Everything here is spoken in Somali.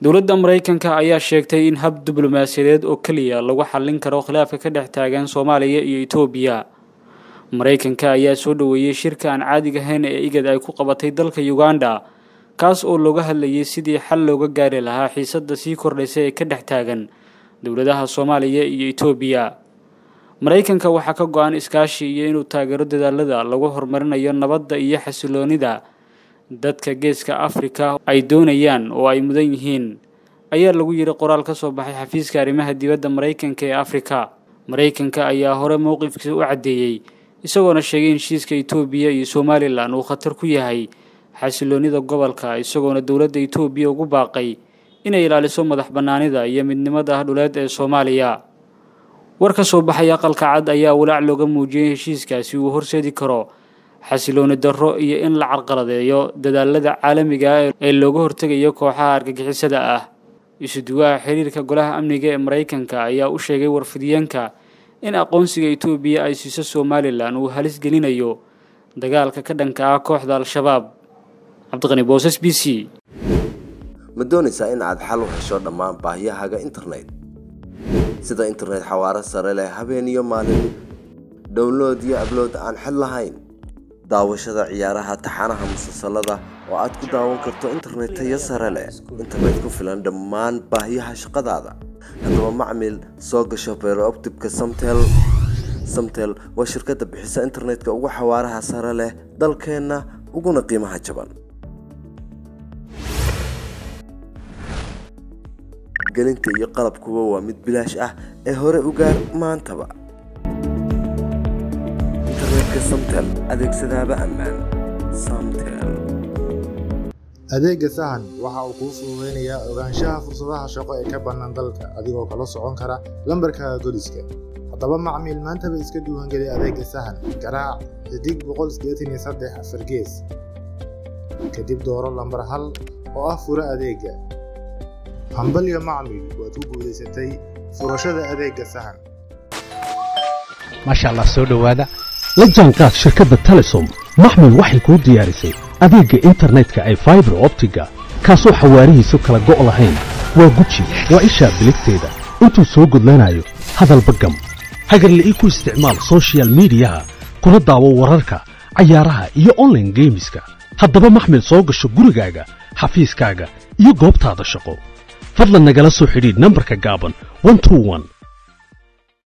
dowladda maraykanka ayaa sheegtay in hab diblomaasiyadeed oo keliya lagu xallin karo khilaafka ka dhex taagan soomaaliya iyo etoobiya maraykanka ayaa soo dhoweeyey shirka aan caadiga ahayn ee igad ay ku qabatay dalka uganda kaas oo looga hadlayay sidii xal looga gaari lahaa xiisadda sii kordhaysa ee ka dhex taagan dowladaha soomaaliya iyo etoobiya maraykanka waxaa ka go-an iskaashi iyo inuu taageero dadaalada lagu horumarinayo nabadda iyo xasiloonida dadka geeska afrika ay doonayaan oo ay mudan yihiin ayaa lagu yidhi qoraal ka soo baxay xafiiska arrimaha dibadda maraykanka ee afrika maraykanka ayaa hore mowqifkiisa u caddeeyey isagoona sheegay in heshiiska etoobiya iyo somalilan uu khatar ku yahay xasiloonida gobolka isagoona dowladda etoobiya ugu baaqay inay ilaaliso madax bannaanida iyo midnimada dhuleed ee soomaaliya war ka soo baxay aqalka cad ayaa walaac looga muujiyey heshiiskaasi uu horseedi karo xasilooni darro iyo in la carqaladeeyo dadaalada caalamiga ah ee looga hortegayo kooxaha argagixisada ah isuduwaha xiriirka golaha amniga ee maraykanka ayaa u sheegay warfidiyeenka in aqoonsiga etoobiya ay siiso somalilan uu halis gelinayo dagaalka ka dhanka ah kooxda al-shabaab cabdiqani boosas b c ma doonaysaa in aad xal u hesho dhammaan baahiyahaaga internet sida internet xawaaro sare leh habeen iyo maalin download iyo ablood aan xid lahayn daawashada ciyaaraha taxanaha musalsalada oo aad ku daawan karto internet tayo sare leh internet ku filan dhammaan baahiyaha shaqadaada haddaba macmil soo gasho beerooptibka samtel samtel waa shirkadda bixisa internetka ugu xawaaraha sare leh dalkeenna uguna qiimaha jaban gelinta iyo qalabkuba waa mid bilaash ah ee hore u gaar maantaba internetka samtel adeegsadaaba ammaan samtel adeega sahan waxa uu kuu fududaynayaa ogaanshaha fursadaha shaqo ee ka bannaan dalka adigoo kala socon kara lambarkaaga goliska haddaba macmiil maantaba iska diiwaangeli adeega sahan garaac xidig boqol sideetan iyo saddex afar gees kadib dooro lambar hal oo ah furo adeega hambalyo macmiil waad ku guulaysatay furashada adeega sahan maasha allah soo dhowaada la jaanqaad shirkadda telesom maxmil waxay kuu diyaarisay adeegga internetka ay faibar optiga kaasoo xawaarihiisu kala go' lahayn waa guji waa ishaa biligteeda intuu soo gudlanayo hadalba gam hagarla ii ku isticmaal soshiyal miidiyaha kuna daawo wararka cayaaraha iyo onlaine geemiska haddaba maxmil soo gasho gurigaaga xafiiskaaga iyo goobtaada shaqo fadlan nagala soo xidhiidh nambarka gaaban